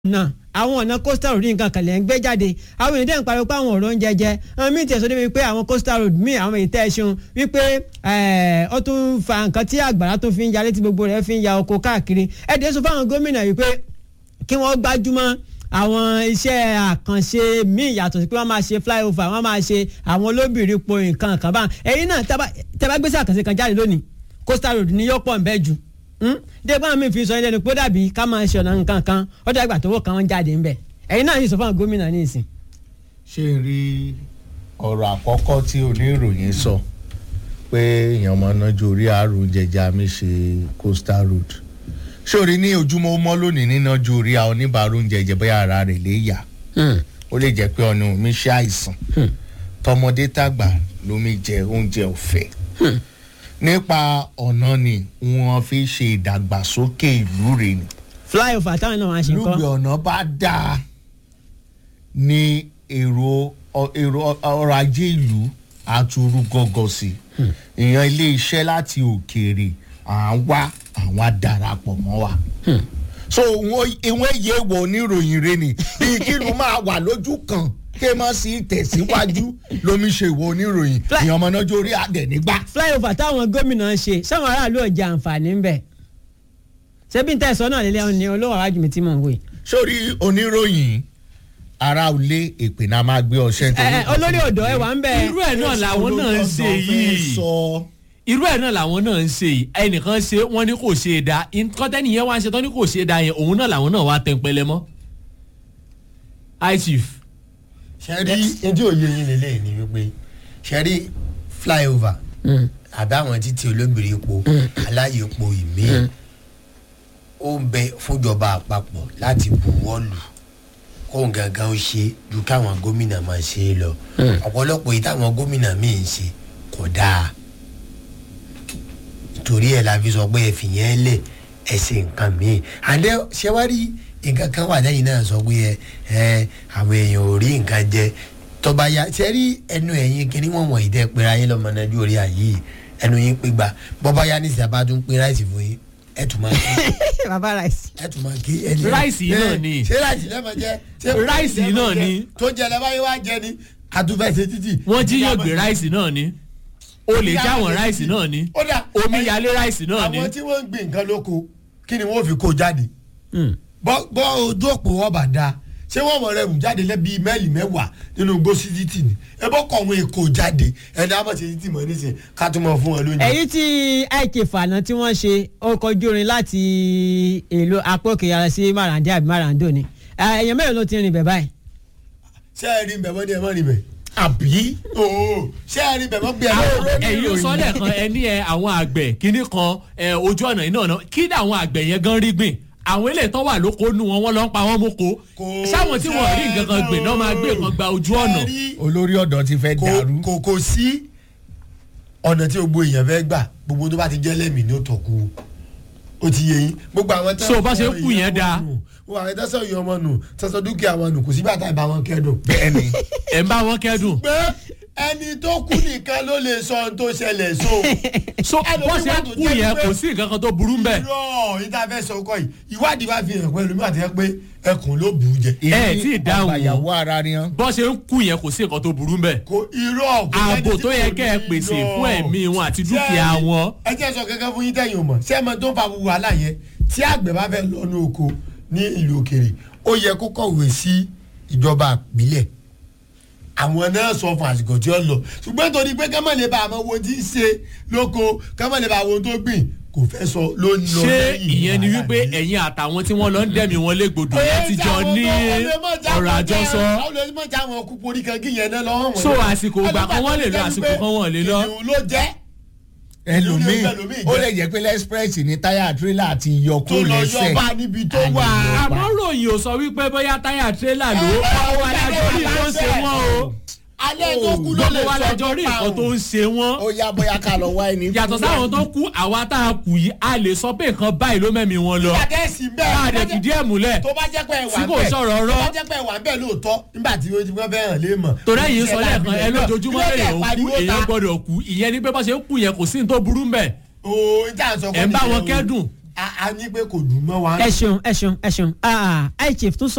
náà àwọn ọ̀nà coastal road nǹkan kan lè ń gbé jáde àwọn èèyàn dẹ̀ ń pariwo pé àwọn ọ̀rọ̀ oúnjẹ jẹ àwọn míì tẹ̀sọ́ débi pé àwọn coastal road míì àwọn èyí tẹ́ ẹ ṣeun wípé ó tún fa nǹkan tí àgbàrá tó fi ń yalé tí gbogbo rẹ̀ fi ń ya oko káàkiri ẹ̀dẹ̀ sọ fáwọn gómìnà wípé kí wọ́n gbájúmọ́ àwọn iṣẹ́ àkànṣe míì yàtọ̀ sí pé wọ́n máa ṣe flyover wọ́n máa ṣe àwọn olóbìnrin po nǹkan kan báyìí ẹ̀yin náà tẹ́ bá gbèsè àkànṣe kan jáde lónìí coastal road ni yóò pọ̀ ń bẹ́ jù dẹ́gbọ́n mi fi sọ ilé ni pé dàbí ká máa ṣe ọ̀nà nǹkan kan ó dàgbà tó wọ́ kan wọ́n jáde ńbẹ̀ ẹ̀yin náà yìí sọ fún àwọn gómìnà ní ìsìn. ṣé n rí ọ̀rọ̀ àkọ́kọ́ tí oníròyìn sọ pé èèyàn máa nájú orí àrùn jẹjẹ mi ṣe coastal road ṣé orí ní ojúmọ́ mọ́ lónìí nínájú orí àwọn oníbàárù oúnjẹ jẹ bóyá ara rẹ̀ lè yà ó lè jẹ́ pé ọ̀nà mi ṣe àìsàn tọmọdé tàgbà lómi jẹ oúnjẹ ọ̀fẹ́ nípa ọ̀nà ni wọ́n fi ṣe ìdàgbàsókè ìlú rẹ̀ ni. flyover táwọn náà wá ṣe kọ́. lùgbẹ̀ ọ̀nà bá dáa ni èrò èrò ọrọ̀ ajé ìlú àtúrú gọ́gọ́ sí i ìyẹn ilé iṣẹ́ láti òkèèrè à ń wá àwọn adarapọ̀ mọ́ wa. so ìwọ̀n èyí wọ oníròyìn rẹ ni bí kí ló máa wà lójú kan ké mọ́ sí tẹ̀síwájú lomi ṣe ìwọ oníròyìn ìyẹn ọmọ náà jórí àdẹ̀ nígbà. flyover táwọn gómìnà ń ṣe sáwọn aráàlú ò jẹ àǹfààní ńbẹ ṣebí n tẹ̀sán náà lélẹ̀ ní olówó àwájú mi tí mò ń wò yìí. sórí oníròyìn ara ilé èpè náà máa gbé ọṣẹ. olórí ọ̀dọ́ ẹ̀ wà ń bẹ̀. irú ẹ̀ náà làwọn náà ń ṣe yìí irú ẹ̀ náà làwọn náà ń ṣe yìí ẹnìkan ṣe wọ́n ní kò ṣe é da nǹkan tẹ́nìyẹn wá ń ṣe tán ní kò ṣe é da yẹn òun náà làwọn náà wá tẹ̀ ń pẹlẹ mọ́. hi chief ṣẹ́rí ẹjọ́ òye yín lélẹ̀ ni wípé ṣẹ́rí flyover àbí àwọn títí olóbìnrin epo aláyè epo ìmí ó ń bẹ fúnjọba àpapọ̀ láti buwọ́lù kóun gangan ó ṣe ju káwọn gómìnà máa ṣe é lọ ọ̀pọ̀lọpọ̀ yìí táwọn gómìnà míì ń ṣe kò dáa torí ẹ̀ la fi sọ pé ẹ fìyẹn lẹ̀ ẹ ṣe nǹkan míì àdé ṣẹ́wárí nǹkan kan wà lẹ́yìn náà sọ pé ẹ àwọn èèyàn ò rí nǹkan jẹ tọba ya ṣe rí ẹnu ẹ̀yìn kí ni wọ́n wọ̀nyí tẹ́ pé ayé lọ́mọ náà lórí ayé ẹnu yín pé gbà bọ́bá yá ní ìsàbá tún pín ráìsì fún yín ẹ tún máa kí baba rice. ẹ tún máa kí ẹni. ráìsì náà ni ṣé ráìsì lẹ́mọ̀ jẹ́ ráìsì náà ni tó jẹ lẹ́bàá yín wá jẹ ni àtúfẹ̀sẹ̀ títì. wọ́n jíyàn gbé ráìsì náà ni olè jáwọn ráìsì náà ni omi yalé ráìsì náà ni. àwọn tí wọ́n ń gbin nǹkan lóko kí ni wọ́n fi kó jáde bọ́ ojú òpó wọn bá da ṣé wọn mọ rẹ rù jáde lẹbi mẹ́ẹ̀lì mẹ́wàá nínú gbósídìtì ni ẹ bọ́ kọ̀ wọn èkó jáde ẹni àmọ́ ṣe títì mọ́ nísìnyí ká tún mọ̀ fún wọn lóúnjẹ. èyí tí ik fànà tí wọ́n ṣe ọkọ̀ ojú orin láti èlò apókè yàrá sí marande àbí marando ni èèyàn mẹ́rin ló ti rìn bẹ̀ báyìí. ṣé ẹ rí bẹ̀ mọ́ ni ẹ mọ́ rí bẹ̀ àbí ṣé ẹ rí bẹ̀ mọ́ bí ẹ mọ́ rí ẹ̀yin sọ lẹ́ẹ̀kan ẹ ní ẹ àwọn àgbẹ̀ kínní kan ojú ọ̀nà yìí náà kí ni àwọn àgbẹ̀ yẹn gan rí gbìn àwọn ilé tó wà lóko nu wọn wọn lọ ń pa wọn moko sáwọn tí wọn rí nǹkan kan gbìn náà máa gbé nǹkan gba ojú ọ̀nà. olórí ọ̀dọ́ ti fẹ́ dàrú. kò kò sí ọ̀nà tí gbogbo èèyàn fẹ́ gbà gbogbo tó bá ti jẹ́ lẹ́mìí ní òtọ̀kù ó ti yé yín gbogbo àwọn tẹ́sán so bá ṣe kú yẹn dáa. wọ́n àwọn tẹ́sán yìí ọmọ nù tẹ́sán dúkìá wọn nù kò sígbà tá ìbá wọn kẹ́dùn. bẹ́ẹ̀ni. ẹ̀ ń bá wọn kẹ́dùn. pé ẹni tó kú nìkan ló lè sọ ohun tó ṣẹlẹ̀ so. so bó ṣe kú yẹn kò sí nǹkan kan tó burú mbẹ. irọ́ yìí tá a fẹ́ sọ ọkọ yìí ìwádìí bá fi hàn pẹ̀lú mi àti ẹ pé ẹkùn ló bù ú jẹ. ẹ tí ì dáhùn àgbàyàwó ara ni hàn. bó ṣe ń kú yẹn kò sí nǹkan tó burú mbẹ. kò irọ́ kò ààbò tó yẹ kẹ́ ẹ pèsè fún ẹ̀mí wọn àti dúkìá wọn. ẹ jẹ́ sọ kankan fún yín tẹ̀yìn o mọ̀ ṣé ẹ mọ tó ń fa gbogbo wàhálà yẹn tí àgbẹ̀ bá fẹ́ lọ́nu oko ní ìlú òkèrè ó yẹ kó kọ̀wé sí ìjọba àpilẹ̀ àwọn náà sọ fún àsìkò tí ó lọ ṣùgbọ́n torí pé kámọ̀ lè ba àmọ́ wo tí ń ṣe lóko kámọ̀ lè ba àwọn tó gbìn kò fẹ́ sọ ló ń lọ ṣé ìyẹn ni wípé ẹ̀yin àtàwọn tí wọ́n lọ ń dẹ̀mí wọn légbodò yẹn ti jọ ní ọ̀rọ̀ àjọsọ. so àsìkò ìgbà kan wọ́n lè lọ àsìkò kan wọ́n lè lọ. ìlú ló jẹ́ ẹlòmíì ó lè jẹ́ pé lexpress ní táyà tírélà àti yọkú lẹ́sẹ̀. tó lọ yọba níbi tó wà. àmọ́ ròyìn ò sọ wípé bóyá táyà tírélà ló wà lájọ́ rí tó ń ṣe wọ́n o. alẹ́ tó kú ló lè wà sọ lájọ́ rí nǹkan tó ń ṣe wọ́n. ó yá bóyá ká lọ wá ẹni. yàtọ̀ sáwọn tó kú àwa tá a kù yìí a lè sọ pé nǹkan báyìí ló mẹ́mi wọn lọ. ìyàtẹ̀sí bẹ́ẹ̀. ká a dẹ̀ fìdí ẹ̀ múlẹ̀. tó bá jẹ́ pé ẹ wà tí kò bẹ́ẹ̀ sọ̀rọ̀ tó rọ́. bá jẹ́ pé ẹ wà bẹ́ẹ̀ lóòótọ́ nígbà tí wọ́n ti wọ́n fẹ́ hàn lé mọ̀. torí ẹ̀yin sọ lẹ́ẹ̀kan ẹ lójoojúmọ́ èèyàn kú èèyàn gbọ́dọ̀ kú ìyẹn ni pé bá ṣe kú yẹn kò sí ní tó burú mbẹ̀. ooo n tà sọ ẹ̀ ń bá wọn kẹ́dùn. a ní pé kò dùn mọ́ wa. ẹ ṣeun ẹ ṣeun ẹ ṣeun ah ah i chief tún sọ.